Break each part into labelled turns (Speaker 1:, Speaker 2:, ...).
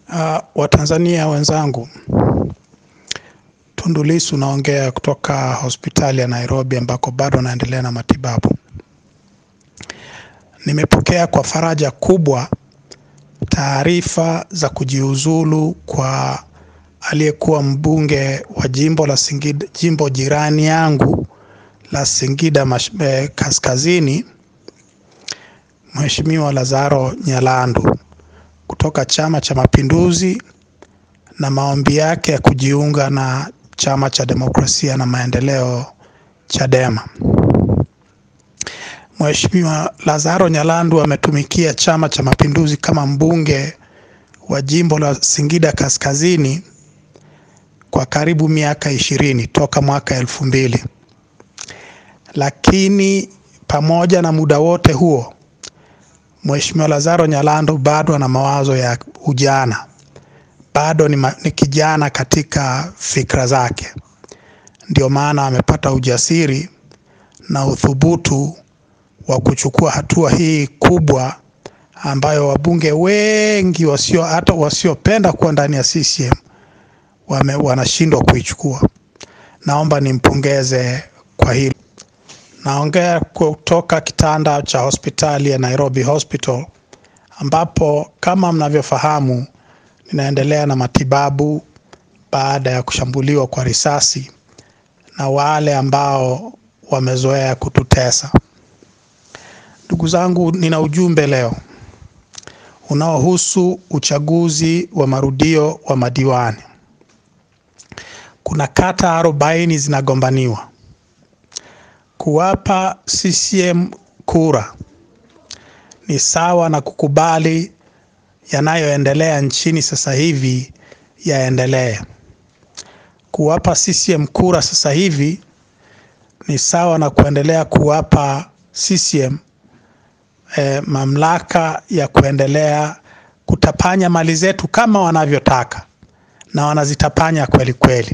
Speaker 1: Uh, Watanzania wenzangu, Tundu Lissu naongea kutoka hospitali ya Nairobi ambako bado naendelea na matibabu. Nimepokea kwa faraja kubwa taarifa za kujiuzulu kwa aliyekuwa mbunge wa jimbo la Singida, jimbo jirani yangu la Singida mash, eh, Kaskazini, Mheshimiwa Lazaro Nyalandu kutoka Chama cha Mapinduzi na maombi yake ya kujiunga na Chama cha Demokrasia na Maendeleo Chadema. Mheshimiwa Lazaro Nyalandu ametumikia Chama cha Mapinduzi kama mbunge wa jimbo la Singida Kaskazini kwa karibu miaka ishirini toka mwaka elfu mbili, lakini pamoja na muda wote huo Mheshimiwa Lazaro Nyalandu bado ana mawazo ya ujana, bado ni, ma, ni kijana katika fikra zake. Ndio maana amepata ujasiri na uthubutu wa kuchukua hatua hii kubwa ambayo wabunge wengi wasio hata wasiopenda kuwa ndani ya CCM wame, wanashindwa kuichukua. Naomba nimpongeze kwa hilo. Naongea kutoka kitanda cha hospitali ya Nairobi Hospital ambapo kama mnavyofahamu ninaendelea na matibabu baada ya kushambuliwa kwa risasi na wale ambao wamezoea kututesa. Ndugu zangu, nina ujumbe leo unaohusu uchaguzi wa marudio wa madiwani. Kuna kata arobaini zinagombaniwa kuwapa CCM kura ni sawa na kukubali yanayoendelea nchini sasa hivi yaendelee. Kuwapa CCM kura sasa hivi ni sawa na kuendelea kuwapa CCM eh, mamlaka ya kuendelea kutapanya mali zetu kama wanavyotaka, na wanazitapanya kweli kweli.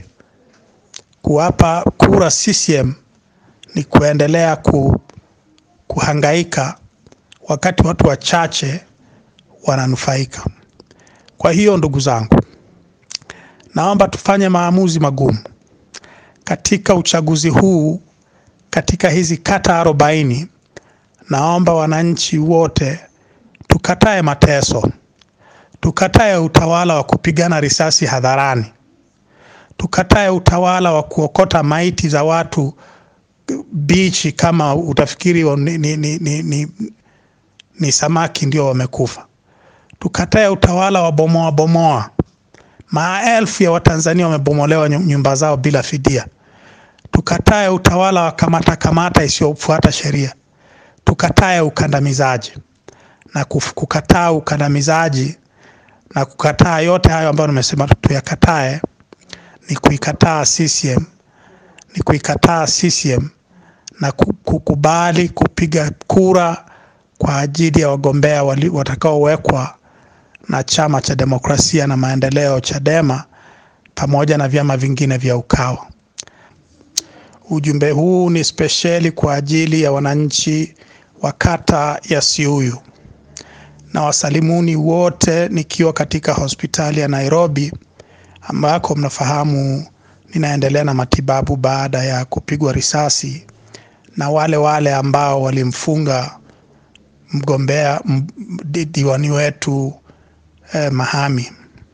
Speaker 1: Kuwapa kura CCM ni kuendelea ku, kuhangaika wakati watu wachache wananufaika. Kwa hiyo ndugu zangu, naomba tufanye maamuzi magumu katika uchaguzi huu. Katika hizi kata arobaini, naomba wananchi wote tukatae mateso, tukatae utawala wa kupigana risasi hadharani, tukatae utawala wa kuokota maiti za watu bichi kama utafikiri ni, ni, ni, ni, ni, ni samaki ndio wamekufa. Tukatae utawala wa bomoa bomoa. Maelfu ya Watanzania wamebomolewa nyumba zao bila fidia. Tukatae utawala wa kamata kamata isiyofuata sheria. Tukatae ukandamizaji na kukataa ukandamizaji na kukataa yote hayo ambayo nimesema tuyakatae, ni kuikataa CCM, ni kuikataa CCM na kukubali kupiga kura kwa ajili ya wagombea watakaowekwa na Chama cha Demokrasia na Maendeleo Chadema pamoja na vyama vingine vya Ukawa. Ujumbe huu ni spesheli kwa ajili ya wananchi wa kata ya Siuyu na wasalimuni wote nikiwa katika hospitali ya Nairobi ambako mnafahamu ninaendelea na matibabu baada ya kupigwa risasi na wale wale ambao walimfunga mgombea diwani wetu eh, Mahami.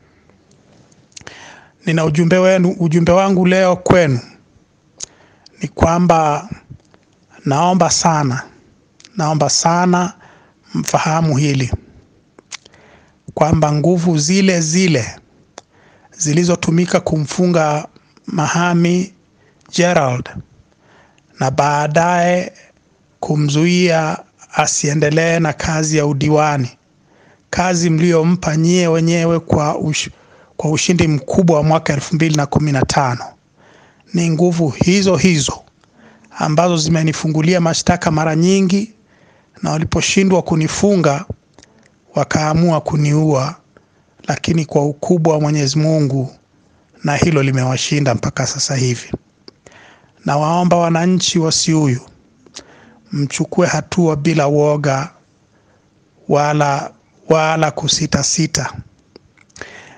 Speaker 1: Nina ujumbe wenu, ujumbe wangu leo kwenu ni kwamba naomba sana, naomba sana mfahamu hili kwamba nguvu zile zile zilizotumika kumfunga Mahami Gerald na baadaye kumzuia asiendelee na kazi ya udiwani, kazi mliyompa nyie wenyewe kwa, ush, kwa ushindi mkubwa wa mwaka elfu mbili na kumi na tano. Ni nguvu hizo hizo ambazo zimenifungulia mashtaka mara nyingi, na waliposhindwa kunifunga wakaamua kuniua, lakini kwa ukubwa wa Mwenyezi Mungu na hilo limewashinda mpaka sasa hivi. Nawaomba wananchi wa Siuyu mchukue hatua bila woga wala, wala kusitasita.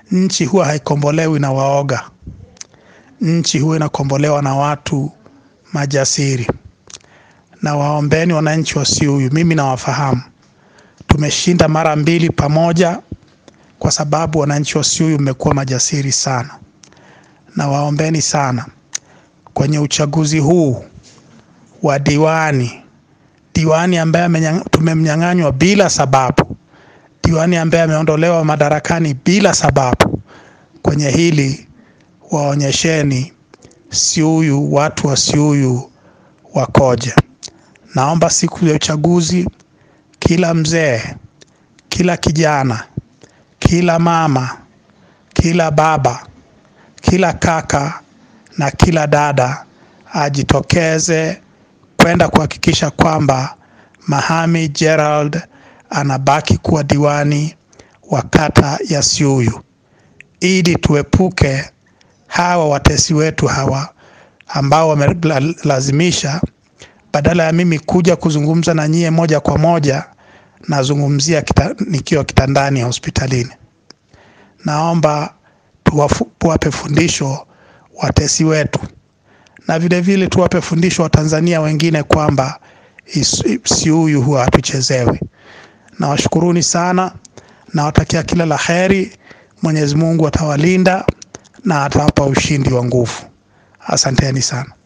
Speaker 1: Nchi huwa haikombolewi na waoga. Nchi huwa inakombolewa na watu majasiri. Na waombeni wananchi wa Siuyu, mimi nawafahamu. Tumeshinda mara mbili pamoja kwa sababu wananchi wa Siuyu mmekuwa majasiri sana. Na waombeni sana kwenye uchaguzi huu wa diwani, diwani ambaye amenyang- tumemnyang'anywa bila sababu, diwani ambaye ameondolewa madarakani bila sababu. Kwenye hili waonyesheni Siuyu, watu wa Siuyu wakoje. Naomba siku ya uchaguzi, kila mzee, kila kijana, kila mama, kila baba, kila kaka na kila dada ajitokeze kwenda kuhakikisha kwamba Mahami Gerald anabaki kuwa diwani wa kata ya Siuyu ili tuepuke hawa watesi wetu hawa ambao wamelazimisha, badala ya mimi kuja kuzungumza na nyie moja kwa moja, nazungumzia kita, nikiwa kitandani ya hospitalini. Naomba tuwafu- tuwape fundisho watesi wetu na vile vile tuwape fundisho Watanzania wengine kwamba is- Siuyu huwa hatuchezewi. Nawashukuruni sana, nawatakia kila la heri. Mwenyezi Mungu atawalinda na atawapa ushindi wa nguvu. Asanteni sana.